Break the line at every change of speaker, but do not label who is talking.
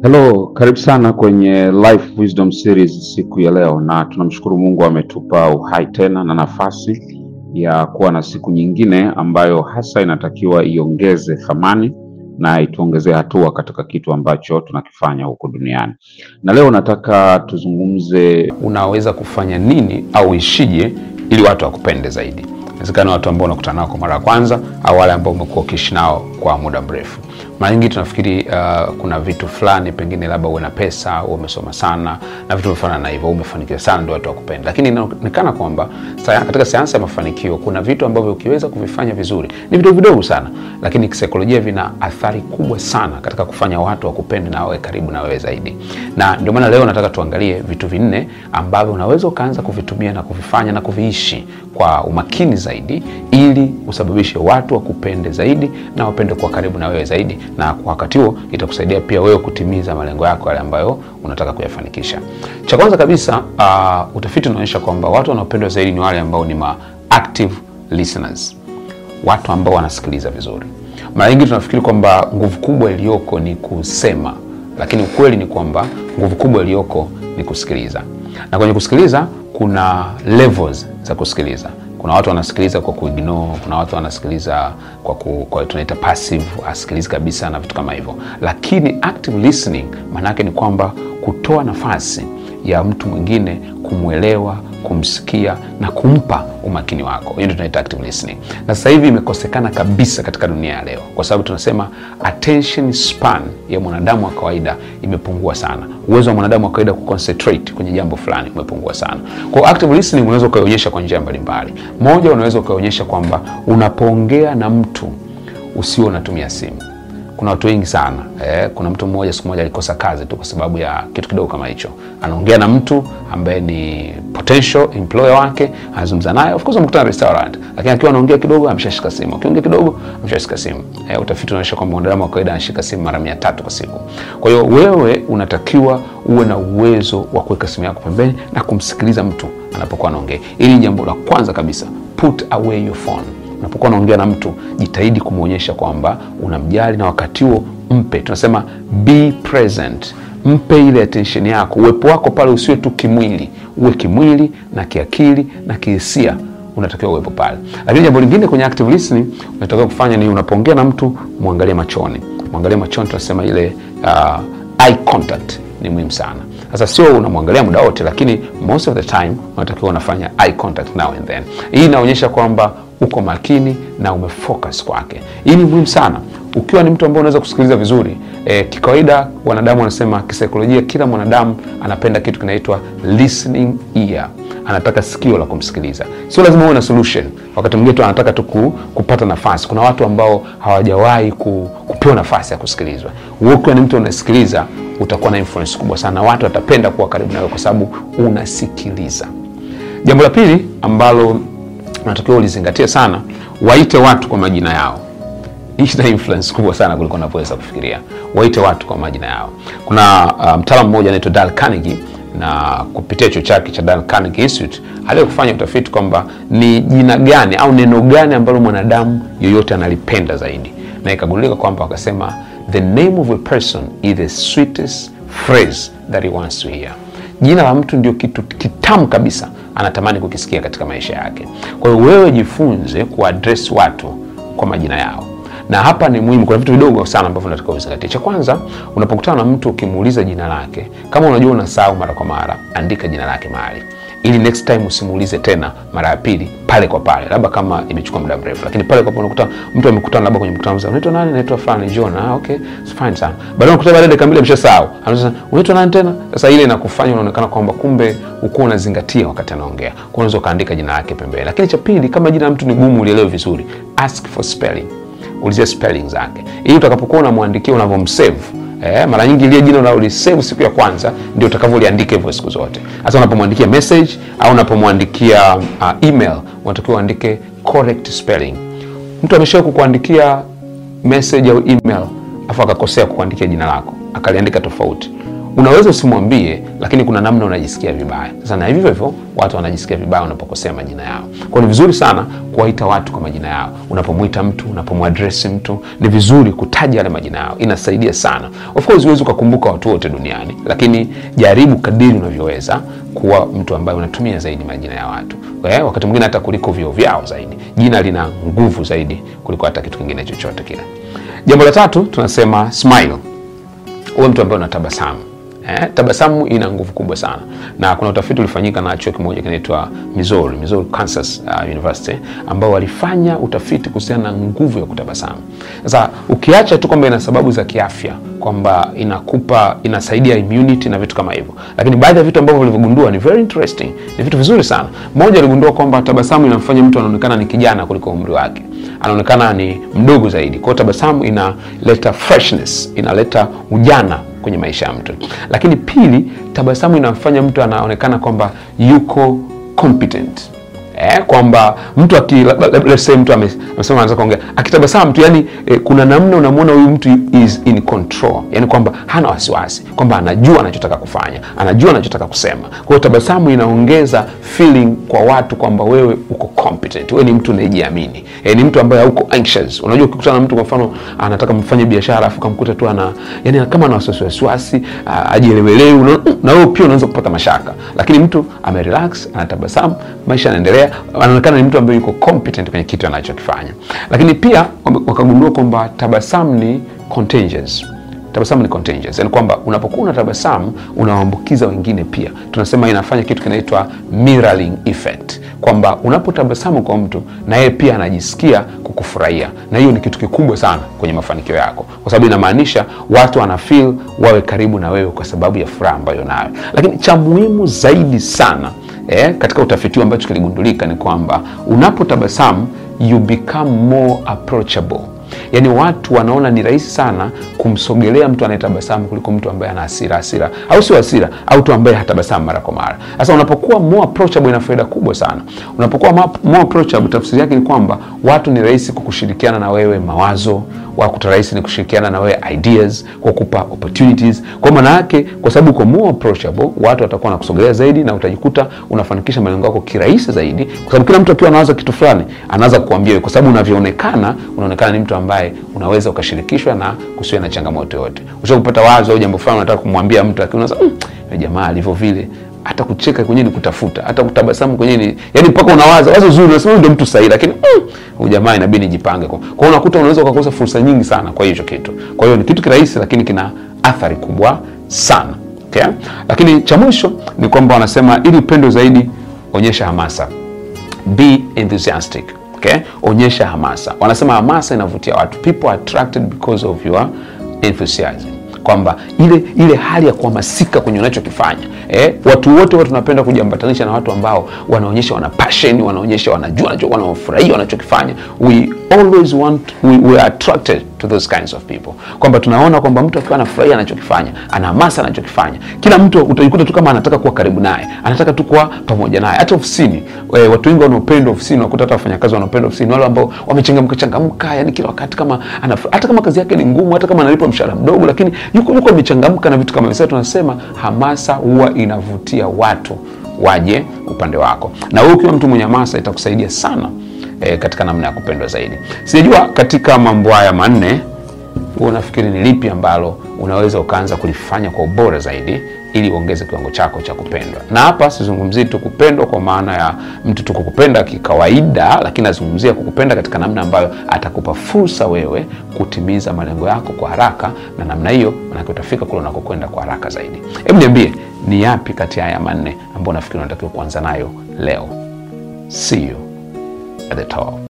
Hello, karibu sana kwenye Life Wisdom Series siku ya leo, na tunamshukuru Mungu ametupa uhai tena na nafasi ya kuwa na siku nyingine ambayo hasa inatakiwa iongeze thamani na ituongezee hatua katika kitu ambacho tunakifanya huko duniani. Na leo nataka tuzungumze
unaweza kufanya nini au ishije ili watu wakupende zaidi. Inawezekana watu ambao unakutana nao kwa mara ya kwanza au wale ambao umekuwa ukiishi nao kwa muda mrefu. Mara nyingi tunafikiri uh, kuna vitu fulani, pengine labda uwe na pesa, uwe umesoma sana na vitu vifanana na hivyo, umefanikiwa sana ndio watu wakupenda, lakini inaonekana kwamba saya- katika sayansi ya mafanikio kuna vitu ambavyo ukiweza kuvifanya vizuri, ni vitu vidogo sana, lakini kisaikolojia vina athari kubwa sana katika kufanya watu wakupende na wawe karibu na wewe zaidi. Na ndio maana leo nataka tuangalie vitu vinne ambavyo unaweza ukaanza kuvitumia na kuvifanya na kuviishi kwa umakini zaidi, ili usababishe watu wakupende zaidi na wapende kuwa karibu na wewe zaidi, na kwa wakati huo itakusaidia pia wewe kutimiza malengo yako yale ambayo unataka kuyafanikisha. Cha kwanza kabisa, uh, utafiti unaonyesha kwamba watu wanaopendwa zaidi ni wale ambao ni ma active listeners, watu ambao wanasikiliza vizuri. Mara nyingi tunafikiri kwamba nguvu kubwa iliyoko ni kusema, lakini ukweli ni kwamba nguvu kubwa iliyoko ni kusikiliza, na kwenye kusikiliza kuna levels za kusikiliza. Kuna watu wanasikiliza kwa kuignore, kuna watu wanasikiliza kwa, ku, kwa tunaita passive, asikilizi kabisa na vitu kama hivyo. Lakini active listening maana yake ni kwamba kutoa nafasi ya mtu mwingine kumwelewa, kumsikia na kumpa umakini wako. Hiyo ndio tunaita active listening, na sasa hivi imekosekana kabisa katika dunia ya leo, kwa sababu tunasema attention span ya mwanadamu wa kawaida imepungua sana. Uwezo wa mwanadamu wa kawaida kuconcentrate kwenye jambo fulani umepungua sana. Kwa hiyo active listening unaweza ukaionyesha kwa njia mbalimbali. Moja, unaweza ukaionyesha kwamba unapoongea na mtu usio unatumia simu kuna watu wengi sana eh. Kuna mtu mmoja siku moja alikosa kazi tu kwa sababu ya kitu kidogo kama hicho. Anaongea na mtu ambaye ni potential employer wake, anazungumza naye, of course amekutana restaurant, lakini akiwa anaongea kidogo ameshashika simu, akiongea kidogo ameshashika simu. Eh, utafiti unaonyesha kwamba mwanadamu wa kawaida anashika simu mara mia tatu kwa siku. Kwa hiyo wewe unatakiwa uwe na uwezo wa kuweka simu yako pembeni na kumsikiliza mtu anapokuwa anaongea. Hili ni jambo la kwanza kabisa, put away your phone unapokuwa unaongea na mtu jitahidi kumwonyesha kwamba unamjali, na wakati huo mpe, tunasema be present, mpe ile attention yako, uwepo wako pale usiwe tu kimwili, uwe kimwili na kiakili na kihisia, unatakiwa uwepo pale. Lakini jambo lingine kwenye active listening unatakiwa kufanya ni unapoongea na mtu mwangalie machoni, mwangalie machoni, tunasema ile uh, eye contact ni muhimu sana. Sasa sio unamwangalia muda wote, lakini most of the time unatakiwa unafanya eye contact now and then. Hii inaonyesha kwamba uko makini na umefocus kwake. Hii ni muhimu sana ukiwa ni mtu ambaye unaweza kusikiliza vizuri. E, kikawaida wanadamu wanasema kisaikolojia, kila mwanadamu anapenda kitu kinaitwa listening ear, anataka sikio la kumsikiliza. Sio lazima uwe na solution, wakati mwingine tu anataka tu kupata nafasi. Kuna watu ambao hawajawahi ku, kupewa nafasi ya kusikilizwa. Wewe ukiwa ni mtu unasikiliza, utakuwa na influence kubwa sana, watu watapenda kuwa karibu nawe kwa sababu unasikiliza. Jambo la pili ambalo unatakiwa ulizingatia sana, waite watu kwa majina yao. Hii ina influence kubwa sana kuliko unavyoweza kufikiria. Waite watu kwa majina yao. Kuna uh, mtaalamu mmoja anaitwa Dale Carnegie na kupitia chuo chake cha Dale Carnegie Institute aliye kufanya utafiti kwamba ni jina gani au neno gani ambalo mwanadamu yoyote analipenda zaidi, na ikagundulika kwamba wakasema, the name of a person is the sweetest phrase that he wants to hear. Jina la mtu ndio kitu kitamu kabisa anatamani kukisikia katika maisha yake. Kwa hiyo wewe jifunze kuaddress watu kwa majina yao, na hapa ni muhimu. Kuna vitu vidogo sana ambavyo unatakiwa uzingatie. Cha kwanza, unapokutana na mtu ukimuuliza jina lake, kama unajua unasahau mara kwa mara, andika jina lake mahali ili next time usimuulize tena mara ya pili pale kwa pale, labda kama imechukua muda mrefu, lakini pale kwa pale unakuta mtu amekutana labda kwenye mkutano mzima, unaitwa nani? Naitwa fulani John. Ah, okay, it's fine sana. Baadaye unakuta baada ya dakika mbili ameshasahau, anasema unaitwa nani tena? Sasa ile inakufanya unaonekana kwamba kumbe ukuwa unazingatia wakati anaongea, kwa unaweza ukaandika jina lake pembeni. Lakini cha pili, kama jina la mtu ni gumu, ulielewe vizuri, ask for spelling, ulizia spelling zake, ili utakapokuwa unamwandikia unavyomsave Eh, mara nyingi ile jina unalolisave siku ya kwanza ndio utakavyoliandika hivyo siku zote. Hasa unapomwandikia message au unapomwandikia uh, email unatakiwa uandike correct spelling. Mtu ameshawahi kukuandikia message au email afu akakosea kukuandikia jina lako akaliandika tofauti, unaweza usimwambie, lakini kuna namna unajisikia vibaya. Sasa na hivyo hivyo watu wanajisikia vibaya unapokosea majina yao. Kwa ni vizuri sana kuwaita watu kwa majina yao. Unapomwita mtu, unapomwadresi mtu, ni vizuri kutaja yale majina yao, inasaidia sana. Of course huwezi ukakumbuka watu wote duniani, lakini jaribu kadiri unavyoweza kuwa mtu ambaye unatumia zaidi majina ya watu eh, wakati mwingine hata kuliko vio vyao zaidi. Jina lina nguvu zaidi kuliko hata kitu kingine chochote kile. Jambo la tatu tunasema smile, uwe mtu ambaye unatabasamu. Eh, tabasamu ina nguvu kubwa sana, na kuna utafiti ulifanyika na chuo kimoja kinaitwa Missouri, Missouri Kansas uh, University ambao walifanya utafiti kuhusiana na nguvu ya kutabasamu. Sasa ukiacha tu kwamba ina sababu za kiafya kwamba inakupa inasaidia immunity na vitu kama hivyo, lakini baadhi ya vitu ambavyo walivyogundua ni very interesting, ni vitu vizuri sana. Mmoja aligundua kwamba tabasamu inamfanya mtu anaonekana ni kijana kuliko umri wake, anaonekana ni mdogo zaidi. Kwa hiyo tabasamu inaleta freshness, inaleta ujana kwenye maisha ya mtu. Lakini pili, tabasamu inamfanya mtu anaonekana kwamba yuko competent eh, kwamba mtu aki let's say mtu amesema anaweza kuongea akitabasamu tu, yani eh, kuna namna unamwona huyu mtu is in control, yani kwamba hana wasiwasi, kwamba anajua anachotaka kufanya, anajua anachotaka kusema. Kwa hiyo tabasamu inaongeza feeling kwa watu kwamba wewe uko competent, wewe ni mtu unayejiamini, eh, ni mtu ambaye hauko anxious. Unajua, ukikutana na mtu kwa mfano anataka mfanye biashara alafu kamkuta tu ana yani kama ana wasiwasi wasiwasi, ajielewelewi, na wewe pia unaweza kupata mashaka, lakini mtu amerelax, anatabasamu, maisha yanaendelea anaonekana ni mtu ambaye yuko competent kwenye kitu anachokifanya. Lakini pia wakagundua kwamba tabasamu ni contagious. Tabasamu ni contagious, yani kwamba unapokuwa unatabasamu unawaambukiza wengine pia. Tunasema inafanya kitu kinaitwa mirroring effect, kwamba unapotabasamu kwa mtu na yeye pia anajisikia kukufurahia, na hiyo ni kitu kikubwa sana kwenye mafanikio yako, kwa sababu inamaanisha watu wana feel wawe karibu na wewe kwa sababu ya furaha ambayo nayo. Lakini cha muhimu zaidi sana Eh, katika utafiti ambacho kiligundulika ni kwamba unapotabasamu you become more approachable. Yaani watu wanaona ni rahisi sana kumsogelea mtu anayetabasamu kuliko mtu ambaye ana hasira hasira, au sio hasira, au mtu ambaye hatabasamu mara kwa mara. Sasa unapokuwa more approachable, ina faida kubwa sana. Unapokuwa more approachable, tafsiri yake ni kwamba watu ni rahisi kukushirikiana na wewe mawazo, wakuta rahisi ni kushirikiana na wewe ideas, kwa kupa opportunities. Kwa maana yake, kwa sababu uko more approachable, watu watakuwa wanakusogelea zaidi na utajikuta unafanikisha malengo yako kirahisi zaidi, kwa sababu kila mtu akiwa anawaza kitu fulani anaanza kukuambia wewe, kwa sababu unavyoonekana, unaonekana ni mtu ambaye unaweza ukashirikishwa na kusiwe na changamoto yote. Ushakupata wazo au jambo fulani unataka kumwambia mtu, lakini unaanza mmm, jamaa alivyo vile hata kucheka kwenyewe ni kutafuta, hata kutabasamu kwenyewe ni yani, mpaka unawaza wazo zuri, unasema ndio mtu sahihi, lakini huyu jamaa inabidi nijipange. Kwa hiyo unakuta unaweza ukakosa fursa nyingi sana kwa hicho kitu. Kwa hiyo ni kitu kirahisi, lakini kina athari kubwa sana okay? Lakini cha mwisho ni kwamba wanasema ili upendo zaidi, onyesha hamasa, be enthusiastic okay? Onyesha hamasa. Wanasema hamasa inavutia watu, people are attracted because of your enthusiasm kwamba ile ile hali ya kuhamasika kwenye unachokifanya eh, watu wote watu tunapenda kujiambatanisha na watu ambao wanaonyesha wana passion, wanaonyesha wanajua wanafurahia wanachokifanya. We always want we, we are attracted to those kinds of people, kwamba tunaona kwamba mtu akiwa anafurahia anachokifanya, ana hamasa anachokifanya, kila mtu utajikuta tu kama anataka kuwa karibu naye, anataka tu kuwa pamoja naye. Hata ofisini e, watu wengi wanaopenda ofisini, unakuta hata wafanyakazi wanaopenda ofisini, wale ambao wamechangamka changamka, yani kila wakati kama anafura, hata kama kazi yake ni ngumu, hata kama analipwa mshahara mdogo, lakini yuko yuko amechangamka na vitu kama hivyo. Tunasema hamasa huwa inavutia watu waje upande wako, na wewe ukiwa mtu mwenye hamasa itakusaidia sana e, katika namna ya kupendwa zaidi. Sijajua katika mambo haya manne wewe unafikiri ni lipi ambalo unaweza ukaanza kulifanya kwa ubora zaidi ili uongeze kiwango chako cha kupendwa. Na hapa sizungumzii tu kupendwa kwa maana ya mtu tu kukupenda kikawaida, lakini nazungumzia kukupenda katika namna ambayo atakupa fursa wewe kutimiza malengo yako kwa haraka, na namna hiyo manake utafika kule unakokwenda kwa haraka zaidi. Hebu niambie ni yapi kati ya haya manne ambayo unafikiri unatakiwa kuanza nayo leo? See you at the top.